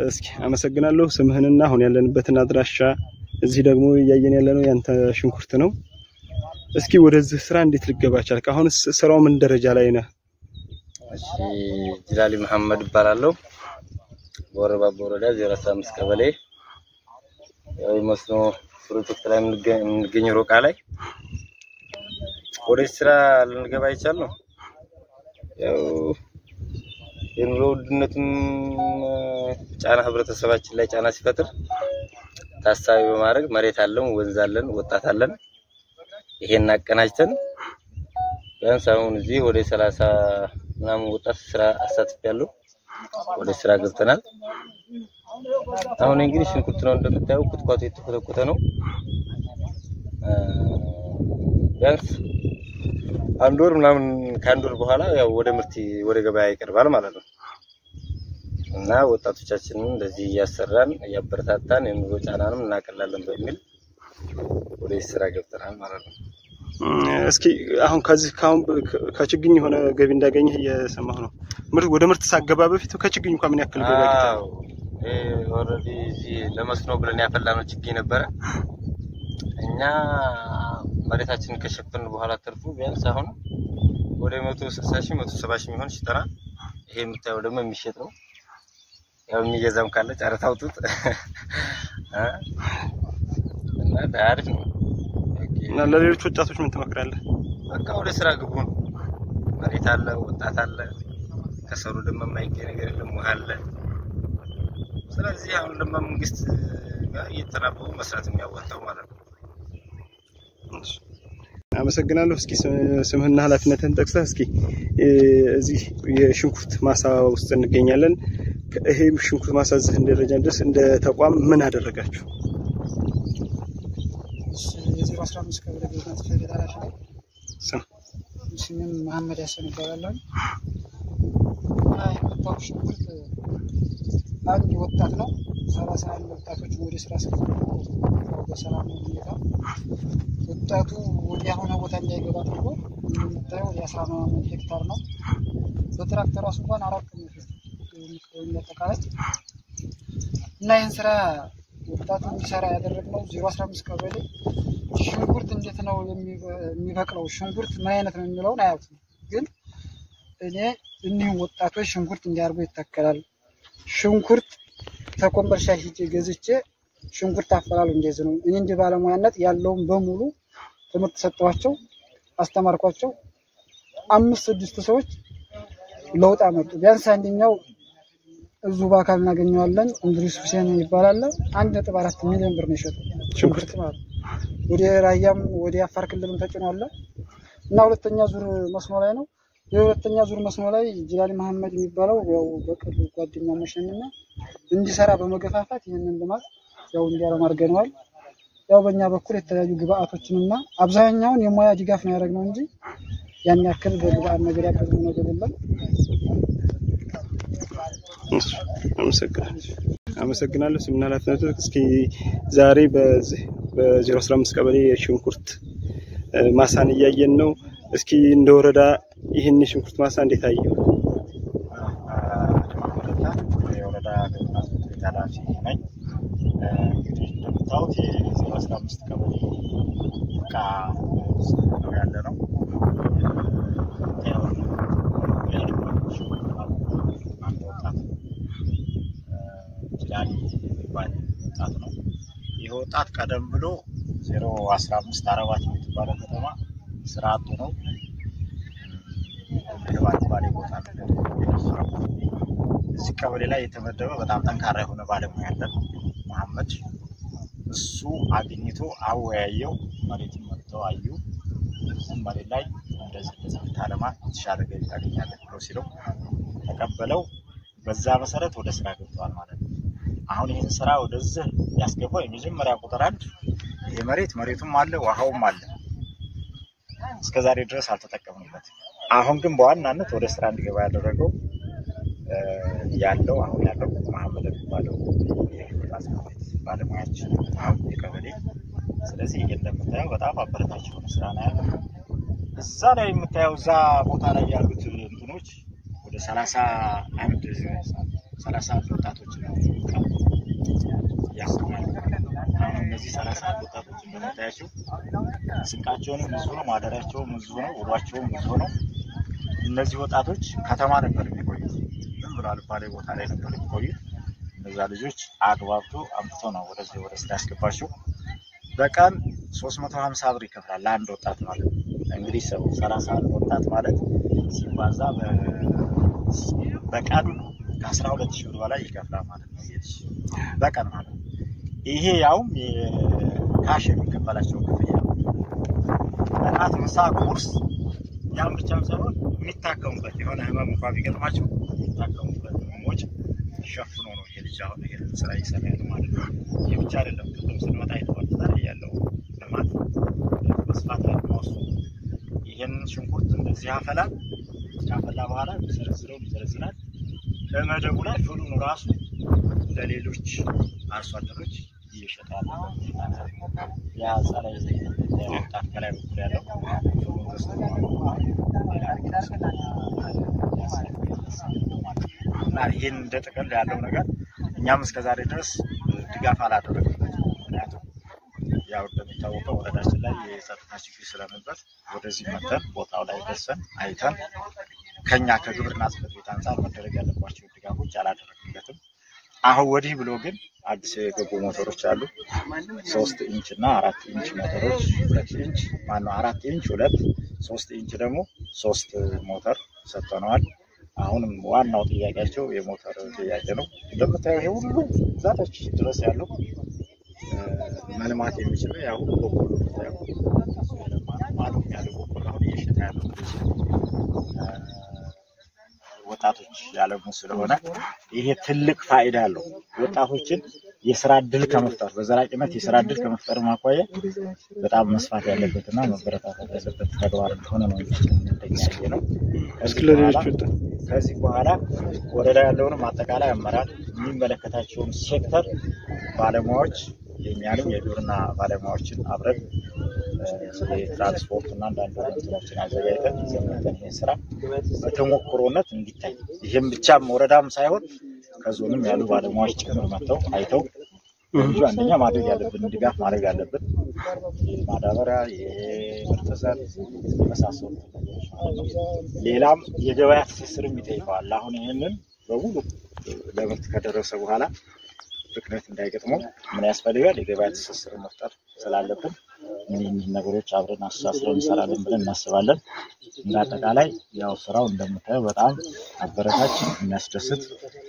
እስኪ አመሰግናለሁ። ስምህንና አሁን ያለንበትን አድራሻ እዚህ ደግሞ እያየን ያለነው ያንተ ሽንኩርት ነው። እስኪ ወደዚህ ስራ እንዴት ልገባ ቻልክ? አሁንስ ስራው ምን ደረጃ ላይ ነህ? እሺ ጅላሊ መሐመድ እባላለሁ። በወረባቦ ወረዳ 015 ቀበሌ ያው የመስኖ ፕሮጀክት ላይ የምንገኘው ሮቃ ላይ ወደ ስራ ልንገባ ይቻላል። ያው የኑሮ ውድነቱም ጫና ህብረተሰባችን ላይ ጫና ሲፈጥር ታሳቢ በማድረግ መሬት አለን፣ ወንዝ አለን፣ ወጣት አለን። ይሄን አቀናጅተን ቢያንስ አሁን እዚህ ወደ ሰላሳ ምናምን ወጣት ስራ አሳትፌያለሁ። ወደ ስራ ገብተናል። አሁን እንግዲህ ሽንኩርት ነው እንደምታየው፣ ኩትኳቱ የተኮተኮተ ነው። ቢያንስ አንድ ወር ምናምን ከአንድ ወር በኋላ ያው ወደ ምርት ወደ ገበያ ይቀርባል ማለት ነው። እና ወጣቶቻችንን እንደዚህ እያሰራን እያበረታታን የኑሮ ጫናንም እናቀላለን በሚል ወደ ስራ ገብተናል ማለት ነው። እስኪ አሁን ከዚህ ካሁን ከችግኝ የሆነ ገቢ እንዳገኘህ እየሰማሁ ነው። ምርት ወደ ምርት ሳገባ በፊት ከችግኝ እንኳን ምን ያክል ገቢ አግኝተሃል? አዎ ኦልሬዲ እዚህ ለመስኖ ብለን ያፈላነው ችግኝ ነበረ። እኛ መሬታችንን ከሸፈን በኋላ ተርፉ ቢያንስ አሁን ወደ መቶ ስልሳ ሺህ መቶ ሰባ ሺህ የሚሆን ሽጠናል። ይሄ የምታየው ደግሞ የሚሸጥ ነው። ያው የሚገዛም ካለ ጨረታ አውጡት እና አሪፍ ነው። እና ለሌሎች ወጣቶች ምን ትመክራለህ? በቃ ወደ ስራ ግቡ ነው። መሬት አለ፣ ወጣት አለ። ከሰሩ ደግሞ የማይገኝ ነገር የለም፣ ውሃ አለ። ስለዚህ አሁን ደግሞ መንግስት ጋር እየተናበቡ መስራት የሚያዋጣው ማለት ነው። አመሰግናለሁ። እስኪ ስምህና ኃላፊነትህን ጠቅሰህ እስኪ እዚህ የሽንኩርት ማሳ ውስጥ እንገኛለን። ይሄ ሽንኩርት ማሳ እዚህ ደረጃ ድረስ እንደ ተቋም ምን አደረጋችሁ? የዜሮ አስራ አምስት ቀበሌ ግብርና ጽሕፈት ቤት ኃላፊ ነኝ። ስም ስሜም መሐመድ ያሰን ይባላለሁ። እና የመጣው ሽንኩርት አንድ ወጣት ነው። ሰላሳ አንድ ወጣቶች ወደ ስራ አስገብቶ በሰላም ሁኔታ ወጣቱ ወደ ያልሆነ ቦታ እንዳይገባ ተብሎ እንደምታየው የአስራ ምናምን ሄክታር ነው። በትራክተር ራሱ እንኳን አራት ቀን የሚቀበሉ አጠቃላይ እና ይህን ስራ ወጣቱ እንዲሰራ ያደረግነው ዜሮ አስራ አምስት ቀበሌ ሽንኩርት እንዴት ነው የሚበቅለው፣ ሽንኩርት ምን አይነት ነው የሚለውን አያውቅም። ግን እኔ እኒህም ወጣቶች ሽንኩርት እንዲያርጉ ይተከላል፣ ሽንኩርት ተኮምበርሻ ሂጄ ገዝቼ ሽንኩርት አፈላሉ እንደዚህ ነው። እኔ እንደ ባለሙያነት ያለውን በሙሉ ትምህርት ሰጠኋቸው፣ አስተማርኳቸው። አምስት ስድስት ሰዎች ለውጥ አመጡ። ቢያንስ አንደኛው እዙ በአካል እናገኘዋለን። እንድሪስ ሁሴን ይባላል። አንድ ነጥብ አራት ሚሊዮን ብር ነው የሸጠው ሽንኩርት ማለት ነው። ወደ ራያም ወደ አፋር ክልልም ተጭኗል እና ሁለተኛ ዙር መስኖ ላይ ነው። የሁለተኛ ዙር መስኖ ላይ ጅላሊ መሐመድ የሚባለው ያው በቅርብ ጓደኛሞች ነን እና እንዲሰራ በመገፋፋት ይህንን ልማት ያው እንዲያለም አድርገነዋል። ያው በእኛ በኩል የተለያዩ ግብአቶችንና አብዛኛውን የሙያ ድጋፍ ነው ያደረግነው እንጂ ያን ያክል በግብአት ነገር ያገዝነው ነገር የለም። አመሰግናለሁ። አመሰግናለሁ። ስምና ኃላፊነቱ እስኪ ዛሬ በዚህ በዜሮ አስራ አምስት ቀበሌ የሽንኩርት ማሳን እያየን ነው። እስኪ እንደ ወረዳ ይህን የሽንኩርት ማሳ እንዴት አየው? የወረዳ ግብርና ጽሕፈት ቤት ኃላፊ ነኝ። እንግዲህ እንደምታዩት የዜሮ አስራ አምስት ቀበሌ እቃ ነው ያለ ነው። አንድ ወጣት ጅላሊ የሚባል ወጣት ነው። ይህ ወጣት ቀደም ብሎ ዜሮ አስራ አምስት አረባት የምትባለው ከተማ ስራ አጡ ነው ባሌ ቦታ ነው። እዚህ ቀበሌ ላይ የተመደበ በጣም ጠንካራ የሆነ ባለሙያ ያለን መሐመድ እሱ አግኝቶ አወያየው። መሬትን መጥተው አዩ። እዚህም መሬት ላይ እንደዚህ እንደዚህ ብታለማ የተሻለ ገቢ ታገኛለህ ብሎ ሲለው ተቀበለው። በዛ መሰረት ወደ ስራ ገብተዋል ማለት ነው። አሁን ይህን ስራ ወደዚህ ያስገባው የመጀመሪያ ቁጥር አንድ የመሬት መሬቱም አለ ውሃውም አለ። እስከዛሬ ድረስ አልተጠቀምንበትም። አሁን ግን በዋናነት ወደ ስራ እንዲገባ ያደረገው ያለው አሁን ያለው መሐመድ የሚባለው የግብርና ጽሕፈት ቤት ባለሙያችን የቀበሌ ስለዚህ ይሄ እንደምታየው በጣም አበረታች የሆነ ስራ ነው ያለው። እዛ ላይ የምታየው እዛ ቦታ ላይ ያሉት እንትኖች ወደ ሰላሳ አንድ ሰላሳ አንድ ወጣቶች ነው እንደምታያቸው ስንቃቸውንም ብዙ ነው፣ ማደሪያቸውም ብዙ ነው፣ ውሏቸውም ብዙ ነው። እነዚህ ወጣቶች ከተማ ነበር የሚቆዩት። ዝም ብሎ አልባሌ ቦታ ላይ ነበር የሚቆዩት። እነዛ ልጆች አግባብቶ አምጥቶ ነው ወደዚህ ወደ ስራ ያስገባቸው። በቀን 350 ብር ይከፍላል ለአንድ ወጣት ማለት ነው። እንግዲህ ሰው 31 ወጣት ማለት ሲባዛ በ- በቀን ከ12 ሺህ ብር በላይ ይከፍላል ማለት ነው። ይሄ ልጅ በቀን ማለት ነው። ይሄ ያውም ካሽ የሚከፈላቸው ክፍያ ነው። እራት፣ ምሳ፣ ቁርስ ያም ብቻም ሳይሆን የሚታከሙበት የሆነ ህመም እንኳ ቢገጥማቸው የሚታከሙበት ህመሞች ሸፍኖ ነው ይሄ ልጅ አሁን ይሄ ስራ እየሰራ ያለው ማለት ነው። ይህ ብቻ አይደለም። ቅድም ስንመጣ የተወጣ ያለው ልማት መስፋት ላይ መወሱ ይህን ሽንኩርት እንደዚህ ያፈላል። ካፈላ በኋላ የሚዘረዝረው ይዘረዝራል። በመደቡ ላይ ፍሉን ራሱ ለሌሎች አርሶ አደሮች እየሸጠ ያለበት ሁኔታ ነው። ያ ጸረ ወጣት ከላይ በኩል ያለው ፍሉን ገዝቶ እና ይህን እንደ ጥቅል ያለው ነገር እኛም እስከዛሬ ድረስ ድጋፍ አላደረግም። ምክንያቱም ያው እንደሚታወቀው ወረዳችን ላይ የጸጥታ ችግር ስለነበር ወደዚህ መተን ቦታው ላይ ደርሰን አይተን ከኛ ከግብርና ጽሕፈት ቤት አንጻር መደረግ ያለባቸው ድጋፎች አላደረግለትም። አሁን ወዲህ ብሎ ግን አዲስ የገቡ ሞተሮች አሉ። ሶስት ኢንች እና አራት ኢንች ሞተሮች ሁለት ኢንች ማነው አራት ኢንች ሁለት ሶስት ኢንች ደግሞ ሶስት ሞተር ሰጥተነዋል። አሁንም ዋናው ጥያቄያቸው የሞተር ጥያቄ ነው። እንደምታየው ይሄ ሁሉ ዛታች ድረስ ያለው እ፣ መልማት የሚችለው ያው ሁሉ በቆሎ የምታየው ማለት ያለው በቆሎ አሁን እየሸጠ ያለው እ፣ ወጣቶች ያለሙ ስለሆነ ይሄ ትልቅ ፋይዳ አለው። ወጣቶችን የስራ እድል ከመፍጠር በዘላቂነት የስራ እድል ከመፍጠር ማኳያ በጣም መስፋት ያለበትና መበረታታት ያለበት ተግባር እንደሆነ ነው እንደኛ ነው። እስኪ ለሌሎች ወጣ ከዚህ በኋላ ወረዳ ያለውንም አጠቃላይ አመራር የሚመለከታቸውን ሴክተር ባለሙያዎች የሚያሉም የግብርና ባለሙያዎችን አብረን እ፣ የትራንስፖርት እና አንዳንድ እንትኖችን አዘጋጅተን ይዘን መተን ይህን ስራ በተሞክሮነት እንዲታይ ይህም ብቻም ወረዳም ሳይሆን ከዞንም ያሉ ባለሙያዎች ጭምር መጥተው አይተው ልጁ አንደኛ ማድረግ ያለብን ድጋፍ ማድረግ ያለብን የማዳበሪያ የምርጥ ዘር የመሳሰሉ ነገሮች ማለት ነው። ሌላም የገበያ ትስስርም ይጠይቀዋል። አሁን ይህንን በሙሉ ለምርት ከደረሰ በኋላ ብክነት እንዳይገጥመው ምን ያስፈልጋል? የገበያ ትስስር መፍጠር ስላለብን እኒህ እኒህ ነገሮች አብረን አስተሳስረን እንሰራለን ብለን እናስባለን። እንደ አጠቃላይ ያው ስራው እንደምታየው በጣም አበረታች የሚያስደስት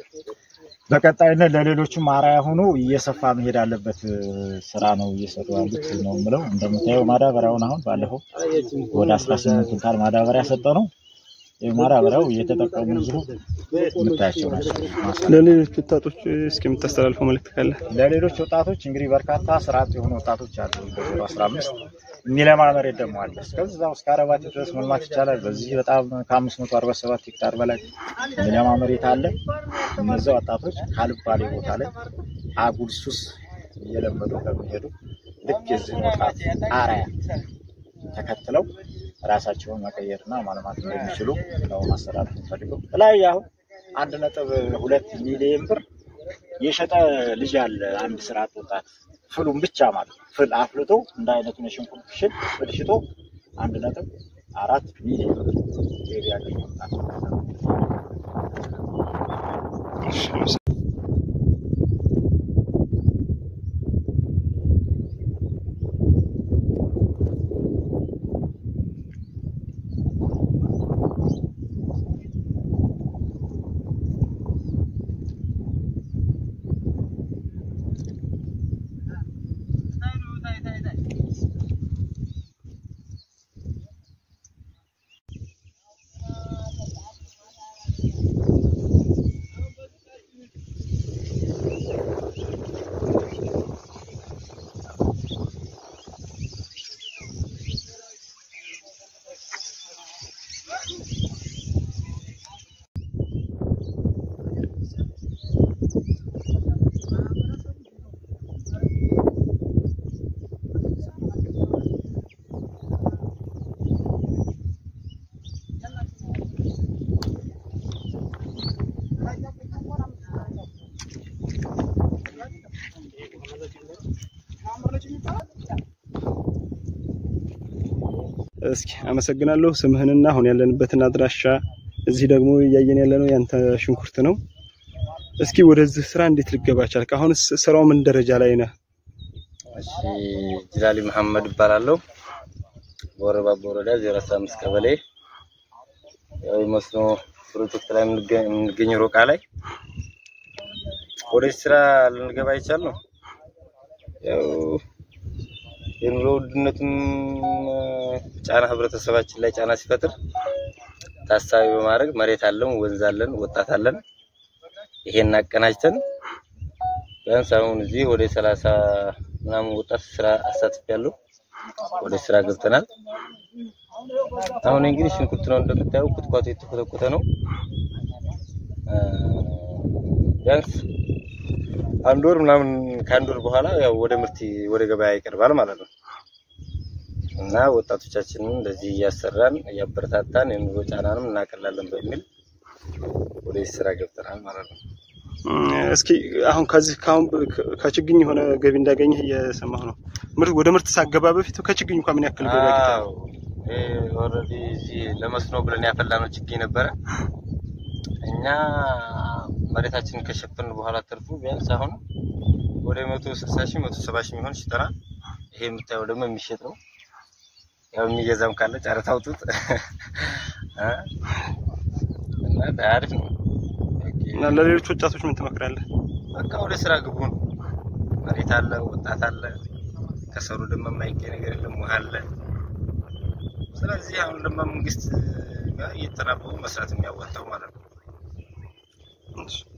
በቀጣይነት ለሌሎችም አርአያ ሆኖ እየሰፋ መሄድ አለበት እ፣ ስራ ነው እየሰሩ ያሉት ነው የምለው። እንደምታየው ማዳበሪያውን አሁን ባለፈው ወደ አስራ ስምንት ኩንታል ማዳበሪያ ሰጠ ነው። ይህ ማዳበሪያው እየተጠቀሙ ብዙ የምታያቸው ናቸው። ማሳ ላይ። ለሌሎች ወጣቶች እስኪ የምታስተላልፈው መልእክት ካለ ለሌሎች ወጣቶች እንግዲህ በርካታ ስራ አጥ የሆኑ ወጣቶች አሉ። በዜሮ አስራ አምስት የሚለማ መሬት ደግሞ አለ። እስከዛው እስከ አረባት ድረስ መልማት ይቻላል። በዚህ በጣም ከአምስት መቶ አርባ ሰባት ሄክታር በላይ የሚለማ መሬት አለ። እነዚያ ወጣቶች ካልባሌ ቦታ ላይ አጉል ሱስ እየለመዱ ከሚሄዱ ልክ የዚህን ወጣት አርአያ ተከትለው ራሳቸውን መቀየርና ማልማት እንደሚችሉ ነው ማስተላለፍ የምፈልገው። ላይ አሁን አንድ ነጥብ ሁለት ሚሊዮን ብር የሸጠ ልጅ አለ። አንድ ስራ አጥ ወጣት ፍሉን ብቻ ማለት ነው። ፍል አፍልቶ እንደ አይነቱን የሽንኩርት ሽል ፍል ሽጦ አንድ ነጥብ አራት ሚሊዮን ብር ገቢ ያገኘ ወጣት ነው። እስኪ አመሰግናለሁ። ስምህንና አሁን ያለንበትን አድራሻ እዚህ ደግሞ እያየን ያለነው ያንተ ሽንኩርት ነው። እስኪ ወደዚህ ስራ እንዴት ልገባ ቻልክ? አሁንስ ስራው ምን ደረጃ ላይ ነህ? እሺ ጅላሊ መሐመድ እባላለሁ። በወረባቦ ወረዳ 015 ቀበሌ ያው የመስኖ ፕሮጀክት ላይ የምንገ- የምንገኘው ሮቃ ላይ ወደ ስራ ልንገባ የቻልነው ያው የኑሮ ውድነቱም ጫና ህብረተሰባችን ላይ ጫና ሲፈጥር ታሳቢ በማድረግ መሬት አለን፣ ወንዝ አለን፣ ወጣት አለን። ይሄን አቀናጅተን ቢያንስ አሁን እዚህ ወደ ሰላሳ ምናምን ወጣት ስራ አሳትፌያለሁ። ወደ ስራ ገብተናል። አሁን እንግዲህ ሽንኩርት ነው እንደምታየው፣ ኩትኳቶ የተኮተኮተ ነው። አ፣ ቢያንስ አንድ ወር ምናምን ከአንድ ወር በኋላ ያው ወደ ምርት ወደ ገበያ ይቀርባል ማለት ነው። እና ወጣቶቻችንን እንደዚህ እያሰራን እያበረታታን የኑሮ ጫናንም እናቀላለን በሚል ወደ ስራ ገብተናል ማለት ነው። እም፣ እስኪ አሁን ከዚህ ካሁን ከችግኝ የሆነ ገቢ እንዳገኘህ እየሰማሁ ነው። ምርት ወደ ምርት ሳገባ በፊት ከችግኝ እንኳን ምን ያክል ገቢ አግኝተሃል? አዎ ኦልሬዲ እዚህ ለመስኖ ብለን ያፈላነው ችግኝ ነበረ። እኛ መሬታችንን ከሸፈን በኋላ ትርፉ ቢያንስ አሁን ወደ መቶ ስልሳ ሺህ መቶ ሰባ ሺህ የሚሆን ሽጠናል። ይሄ የምታየው ደግሞ የሚሸጥ ነው። ያው የሚገዛም ካለ ጨረታ አውጡት እ እና አሪፍ ነው። እና ለሌሎች ወጣቶች ምን ትመክራለህ? በቃ ወደ ስራ ግቡ ነው። መሬት አለ፣ ወጣት አለ። ከሰሩ ደግሞ የማይገኝ ነገር የለም፣ ውሃ አለ። ስለዚህ አሁን ደግሞ መንግስት ጋር እየተናበቡ መስራት የሚያወጣው ማለት ነው። እሺ።